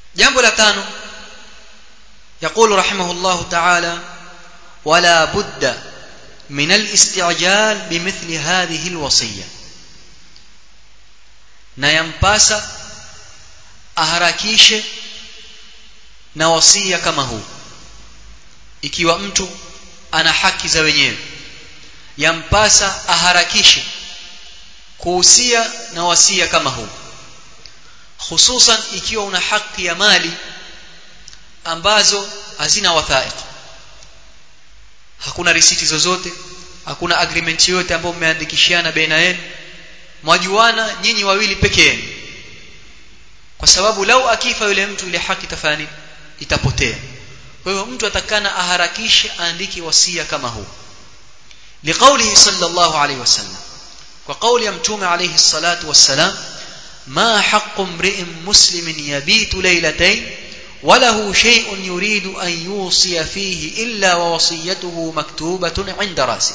jambo la tano يقول رحمه الله تعالى ولا بد من الاستعجال بمثل هذه الوصيه na yampasa aharakishe na wasia kama huu ikiwa mtu ana haki za wenyewe yampasa aharakishe kuhusia na wasia kama huu hususan ikiwa una haki ya mali ambazo hazina wathaiq hakuna risiti zozote hakuna agreement yote ambayo mmeandikishiana baina yenu mwajuana nyinyi wawili peke yenu kwa sababu lau akifa yule mtu ile haki tafani itapotea kwa hiyo mtu atakana aharakishe aandike wasia kama huu liqaulihi sallallahu alayhi wasallam kwa kauli ya mtume alayhi salatu wassalam ma haqqu mri'in muslimin yabitu laylatayn وله شيء يريد أن يوصي فيه إلا ووصيته مكتوبة عند رأسه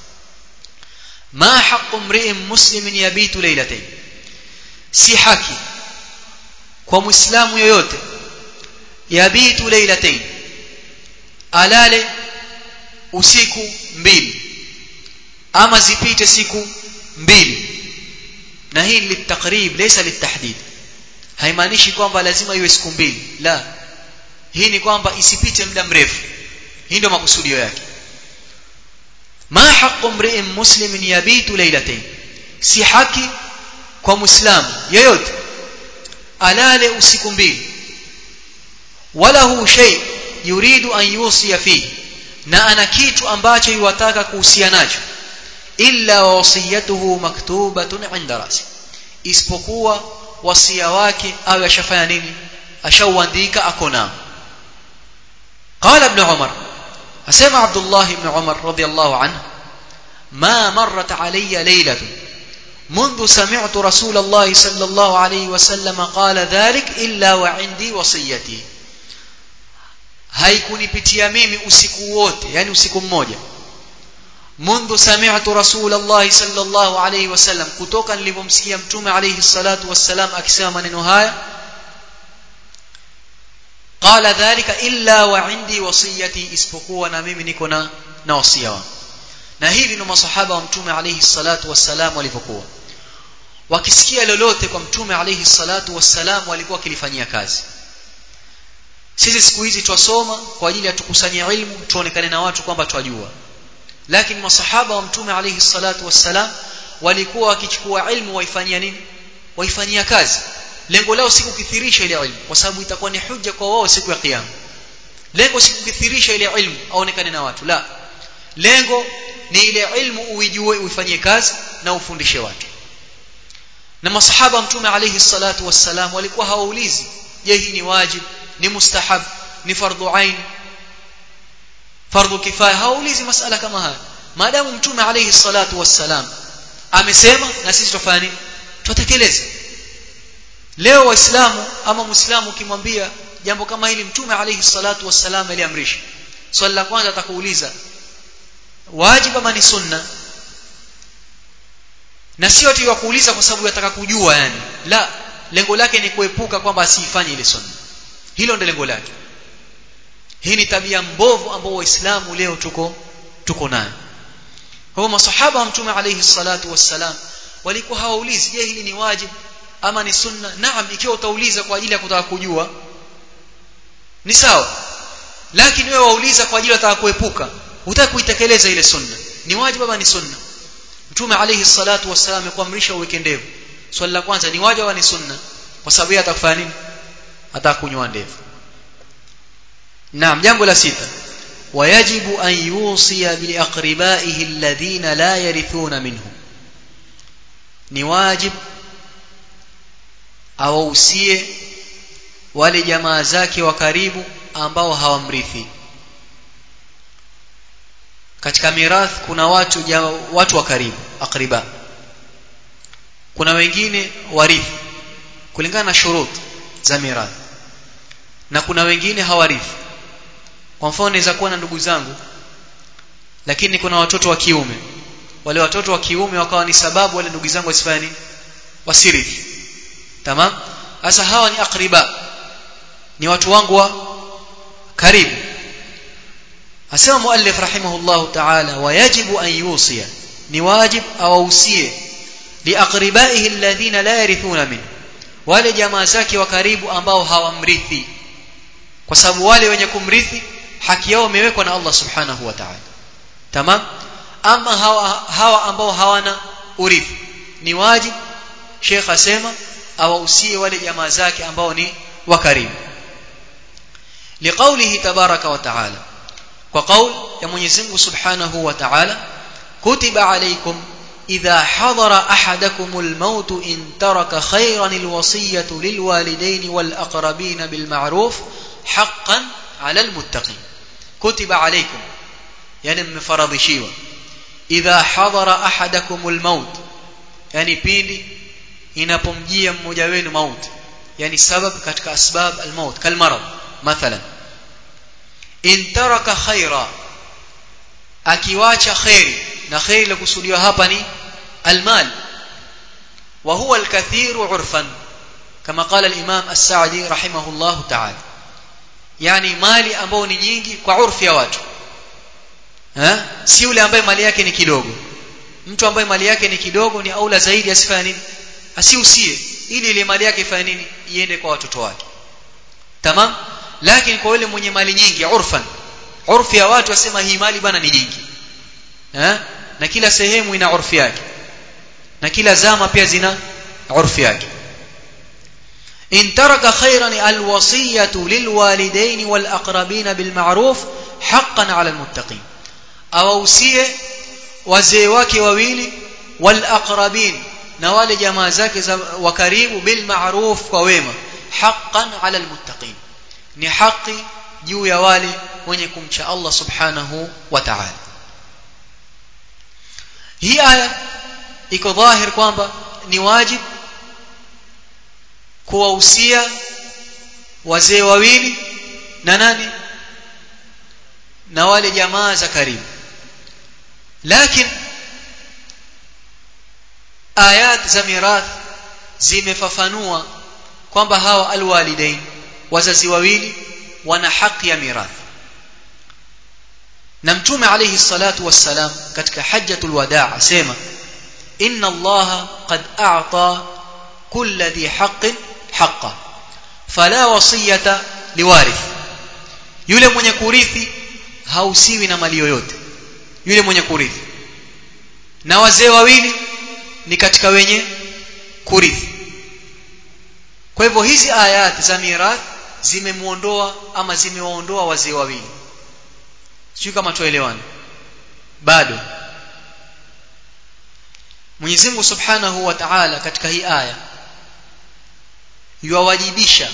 ما حق امرئ مسلم يبيت ليلتين si haki kwa muislamu yoyote yabitu lailatain alale usiku mbili ama zipite siku mbili na hii ni litakrib laysa litahdid haimaanishi kwamba lazima iwe siku mbili la hii ni kwamba isipite muda mrefu hii ndio makusudio yake ma haqqu mri'in muslimin yabitu laylatayn si haki kwa muislamu yeyote alale usiku mbili wala hu shay yuridu an yusiya fihi na ana kitu ambacho yuwataka kuhusia nacho illa wasiyatuhu maktubatun inda rasi isipokuwa wasia wake awe ashafanya nini ashauandika ako nao قال ابن عمر أسمع عبد الله بن عمر رضي الله عنه ما مرت علي ليلة منذ سمعت رسول الله صلى الله عليه وسلم قال ذلك إلا وعندي وصيتي haikunipitia mimi usiku wote yani usiku mmoja منذ سمعت رسول الله صلى الله عليه وسلم kutoka nilipomsikia mtume alayhi salatu wassalam akisema maneno haya qala dhalika illa wa indi wasiyati isipokuwa na mimi niko na na wasia wangu na hivi ndio masahaba wa mtume alayhi salatu wassalam walivyokuwa wakisikia lolote kwa mtume alayhi salatu wassalam walikuwa wakilifanyia kazi sisi siku hizi twasoma kwa ajili ya tukusanyia ilmu tuonekane na watu kwamba twajua lakini masahaba wa mtume alayhi salatu wassalam walikuwa wakichukua ilmu waifanyia nini waifanyia kazi lengo lao si kukithirisha ile ilmu kwa sababu itakuwa ni hujja kwa wao siku ya kiyama lengo si kukithirisha ile ilmu aonekane na watu la lengo ni ile ilmu uijue uifanyie kazi na ufundishe watu na masahaba mtume alayhi salatu wassalam walikuwa hawaulizi je hii ni wajib ni mustahab ni fardhu ain fardhu kifaya hawaulizi masala kama haya maadamu mtume alayhi salatu wassalam amesema na sisi tufanye nini tutekeleze leo waislamu ama muislamu ukimwambia jambo kama hili mtume alayhi salatu wassalam aliamrisha swali la kwanza atakuuliza wajibu ama ni sunna na sio tu kuuliza kwa sababu yataka kujua yani la lengo lake ni kuepuka kwamba asifanye ile sunna hilo ndio lengo lake hii ni tabia mbovu ambao waislamu leo tuko tuko nayo kwa masahaba wa mtume alayhi salatu wassalam walikuwa hawaulizi je hili ni wajibu ama ni sunna naam ikiwa utauliza kwa ajili ya kutaka kujua ni sawa lakini wewe wauliza kwa ajili ya kutaka kuepuka hutaki kuitekeleza ile sunna ni wajibu ama ni sunna mtume alayhi salatu wassalam amekuamrisha uweke ndevu swali la kwanza ni wajibu ama ni sunna kwa sababu yeye atakufanya nini atakunyoa ndevu naam jambo la sita ويجب أن يوصي بأقربائه الذين لا يرثون منه ni wajib awausie wale jamaa zake wa karibu ambao hawamrithi katika mirath kuna watu ja, watu wa karibu akriba kuna wengine warithi kulingana na shurut za mirath na kuna wengine hawarithi kwa mfano naweza kuwa na ndugu zangu lakini kuna watoto wa kiume wale watoto wa kiume wakawa ni sababu wale ndugu zangu wasifanye nini wasirithi tamam sasa hawa ni akriba ni watu wangu wa karibu asema muallif rahimahullah ta'ala wayajibu an yusiya ni wajib awausie liaqribaihi alladhina la yarithuna min wale jamaa zake wa karibu ambao hawamrithi kwa sababu wale wenye kumrithi haki yao imewekwa na Allah subhanahu wa ta'ala tamam ama hawa, hawa ambao hawana urithi ni wajib Sheikh asema awausie wale jamaa zake ambao ni wa karibu liqaulihi tabaraka wa ta'ala kwa qaul ya Mwenyezi Mungu subhanahu wa ta'ala kutiba alaykum idha hadara ahadakum al-maut in taraka khayran al-wasiyah lilwalidayn wal-aqrabin bil ma'ruf haqqan 'ala al-muttaqin kutiba alaykum yani mmefaradhishiwa idha hadara ahadakum al-maut yani pindi inapomjia mmoja wenu mauti yani sabab katika asbab al-maut kalmarad mathalan in taraka khaira akiwacha khairi na khairi lilokusudiwa hapa ni almal wa huwa alkathiru urfan kama qala al-imam as-sa'di rahimahullah ta'ala yani mali ambao ni nyingi kwa urfi ya watu eh si yule ambaye mali yake ni kidogo mtu ambaye mali yake ni kidogo ni aula zaidi asifanye nini asiusie ili ile mali yake ifanye nini iende kwa watoto wake tamam lakini kwa yule mwenye mali nyingi urfan urfi ya watu wasema hii mali bana ni nyingi eh na kila sehemu ina urfi yake na kila zama pia zina urfi yake in taraka khayran alwasiyatu lilwalidayn walaqrabin bilma'ruf haqqan 'ala almuttaqin awausie wazee wake wawili walaqrabin na wale jamaa zake wa karibu bilma'ruf kwa wema haqqan 'ala almuttaqin ni haki juu ya wale wenye kumcha Allah subhanahu wa ta'ala hii aya iko dhahir kwamba ni wajib kuwahusia wazee wawili na nani na wale jamaa za karibu lakini ayat za mirath zimefafanua kwamba hawa alwalidain wazazi wawili wana haki ya mirathi na mtume alayhi salatu wassalam katika hajjatul wadaa asema inna allaha qad a'ta kulla dhi haqqin haqqa fala wasiyata liwarith yule mwenye kurithi hausiwi na mali yoyote yule mwenye kurithi na wazee wawili ni katika wenye kurithi kwa hivyo hizi ayat za mirath zimemuondoa ama zimewaondoa wazee wawili sio kama tuelewane bado Mwenyezi Mungu Subhanahu wa Ta'ala katika hii aya yuwajibisha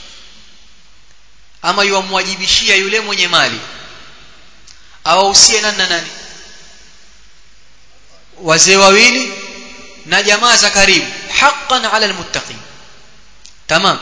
ama yuwamwajibishia yule mwenye mali awahusie nani na nani wazee wawili na jamaa za karibu haqqan 'ala almuttaqin tamam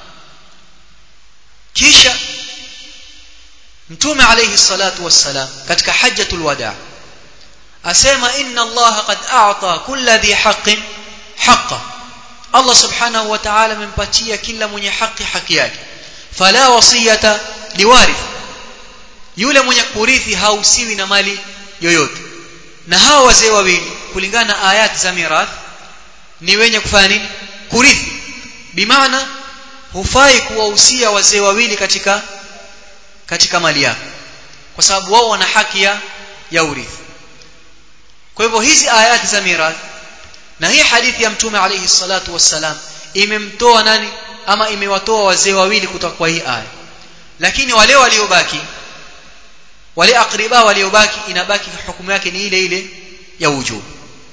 kisha mtume alayhi salatu wassalam katika hajjatul wadaa asema inna Allah qad a'ta kulla dhi haqqin haqqa Allah subhanahu wa ta'ala amempatia kila mwenye haki haki yake fala wasiyata liwarith yule mwenye kurithi hausiwi na mali yoyote na hawa wazee wawili kulingana na ayati za mirath ni wenye kufanya nini kurithi bimaana hufai kuwahusia wazee wawili katika katika mali yako kwa sababu wao wana haki ya ya urithi kwa hivyo hizi ayati za mirath na hii hadithi ya mtume alayhi salatu wassalam imemtoa nani ama imewatoa wazee wawili kutoka kwa hii aya lakini wale waliobaki wale akriba waliobaki inabaki hukumu yake ni ile ile ya wujub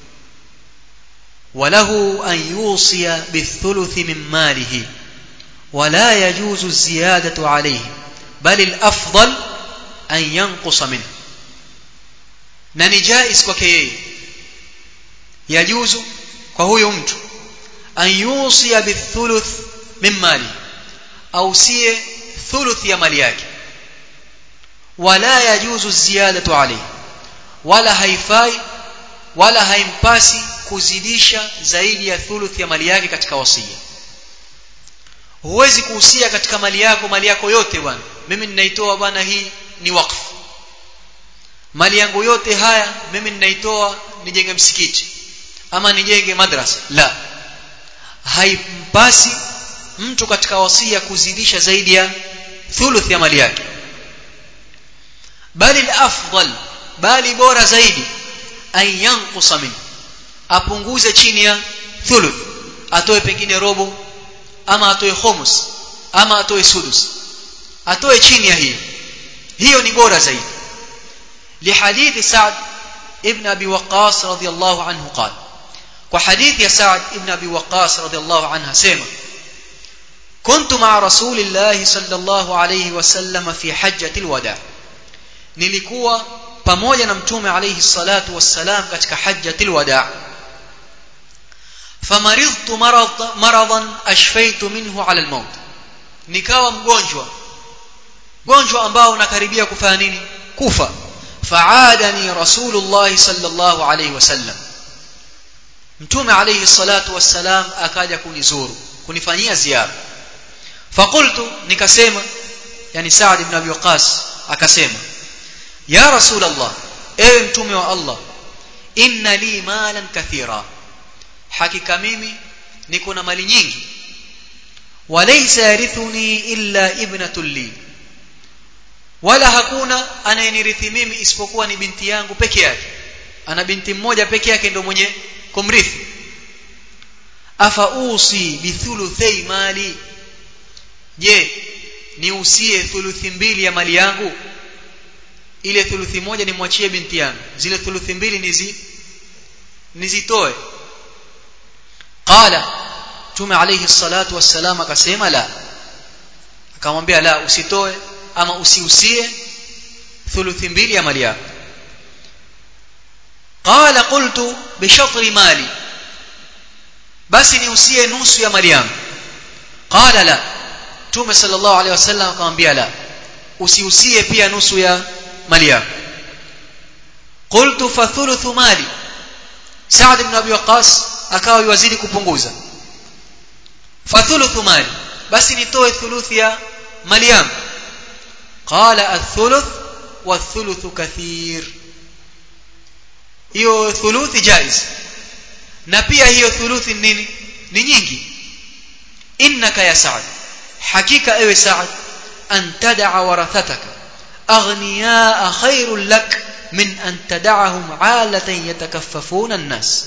وله أن يوصي بالثلث من ماله ولا يجوز الزيادة عليه بل الأفضل أن ينقص منه na ni jais kwake yeye yajuzu kwa huyo mtu an yusia bithuluth min mali ausie thuluth ya mali yake wala yajuzu ziyadatu alayhi wala haifai wala haimpasi kuzidisha zaidi ya thuluth ya mali yake katika wasia huwezi kuhusia katika mali yako mali yako yote bwana mimi ninaitoa bwana hii ni wakfu mali yangu yote haya mimi ninaitoa nijenge msikiti ama nijenge madrasa la haimpasi mtu katika wasia kuzidisha zaidi ya thuluth ya mali yake bali afdal bali bora zaidi an yanqusa min apunguze chini ya thuluth atoe pengine robo ama atoe khumus ama atoe sudus atoe chini ya hiyo hiyo ni bora zaidi لحديث سعد ابن أبي وقاص رضي الله عنه قال وحديث يا سعد ابن أبي وقاص رضي الله عنها سيما كنت مع رسول الله صلى الله عليه وسلم في حجة الوداع nilikuwa pamoja na mtume alayhi salatu wassalam katika hajjatil wadaa famaridtu maradan ashfaitu minhu ala almaut nikawa mgonjwa mgonjwa ambao unakaribia kufanya nini kufa faadani rasulullah sallallahu alayhi wasallam mtume alayhi salatu wassalam akaja kunizuru kunifanyia ziara fakultu nikasema yani Saad ibn Abi Waqas akasema ya rasul Allah ewe mtume wa Allah inna li malan kathira hakika mimi niko na mali nyingi walaysa yarithuni illa ibnatul li wala hakuna anayenirithi mimi isipokuwa ni binti yangu peke yake ana binti mmoja peke yake ndio mwenye kumrithi afa usi bithuluthai mali je niusie thuluthi mbili ya mali yangu ile thuluthi moja nimwachie binti yangu zile thuluthi mbili nizi nizitoe qala tume alayhi salatu wassalam akasema la akamwambia la usitoe ama usiusie thuluthi mbili ya mali yako qala qultu bi shatri mali basi niusie nusu ya mali yangu qala la tume sallallahu alayhi wasallam akamwambia la usiusie pia nusu ya mali yako qultu fa thuluthu mali Saad ibn Abi Waqqas akawa yuwazidi kupunguza fa thuluthu mali basi nitoe thuluthi ya mali yangu qala athuluth wa thuluthu kathir hiyo thuluthi jaiz na pia hiyo thuluthi nini ni nyingi innaka ya Saad hakika ewe Saad an tad'a warathataka aghniyaa khairul lak min an tad'ahum 'alatan yatakaffafuna an-nas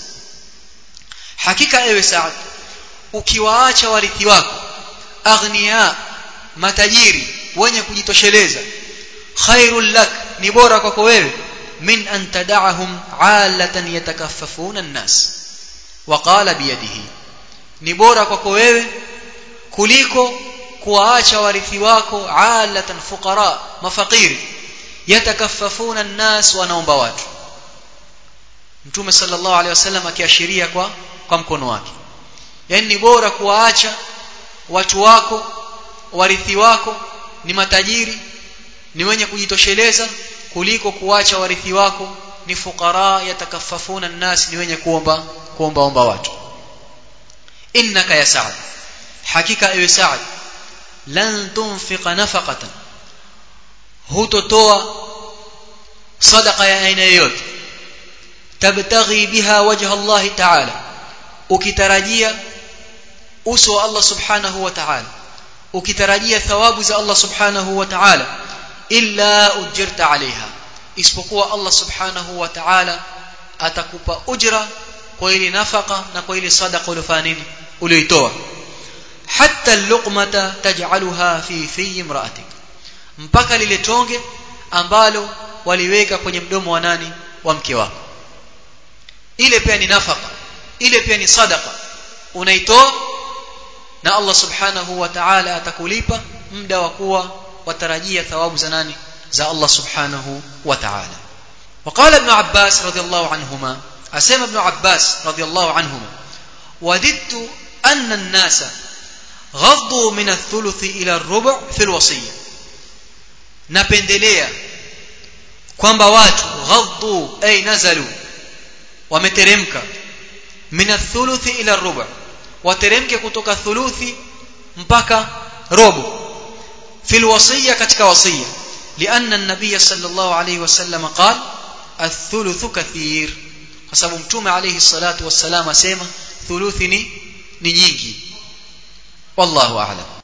hakika ewe Saad ukiwaacha warithi wako aghniya matajiri wenye kujitosheleza khairul lak ni bora kwako wewe min an tad'ahum 'alatan yatakaffafuna an-nas waqala biyadihi ni bora kwako wewe kuliko kuwaacha warithi wako 'alatan fuqara mafakiri yatakaffafuna an-nas wanaomba watu Mtume sallallahu alaihi wasallam akiashiria kwa kwa mkono wake yani ni bora kuwaacha watu wako warithi wako ni matajiri ni wenye kujitosheleza kuliko kuacha warithi wako ni fukara yatakaffafuna an-nas ni wenye kuomba kuomba omba watu innaka ya sa'd hakika ewe sa'd lan tunfiqa nafaqatan hutotoa sadaqa ya aina yoyote tabtaghi biha wajha Allah ta'ala ukitarajia uso wa Allah subhanahu wa ta'ala ukitarajia thawabu za Allah subhanahu wa ta'ala illa ujirta alaiha isipokuwa Allah subhanahu wa ta'ala atakupa ujra kwa ile nafaka na kwa ile sadaqa uliyofanya nini uliyoitoa hatta luqmata taj'alha fi fi imra'atik mpaka lile tonge ambalo waliweka kwenye mdomo wa nani wa mke wako ile pia ni nafaka ile pia ni sadaqa unaitoa na Allah subhanahu wa ta'ala atakulipa muda wa kuwa watarajia thawabu za nani za Allah subhanahu wa ta'ala وقال ابن عباس رضي الله عنهما أسمى ابن عباس رضي الله عنهما وددت أن الناس غضوا من الثلث إلى الربع في الوصية napendelea kwamba watu ghaddu ay nazalu wameteremka min athuluthi ila rubu wateremke kutoka thuluthi mpaka robo fil wasiya katika wasiya lianna an-nabiy sallallahu alayhi wasallam qala الثلث كثير kwa sababu mtume alayhi salatu wassalam asema thuluthi ni ni nyingi wallahu a'lam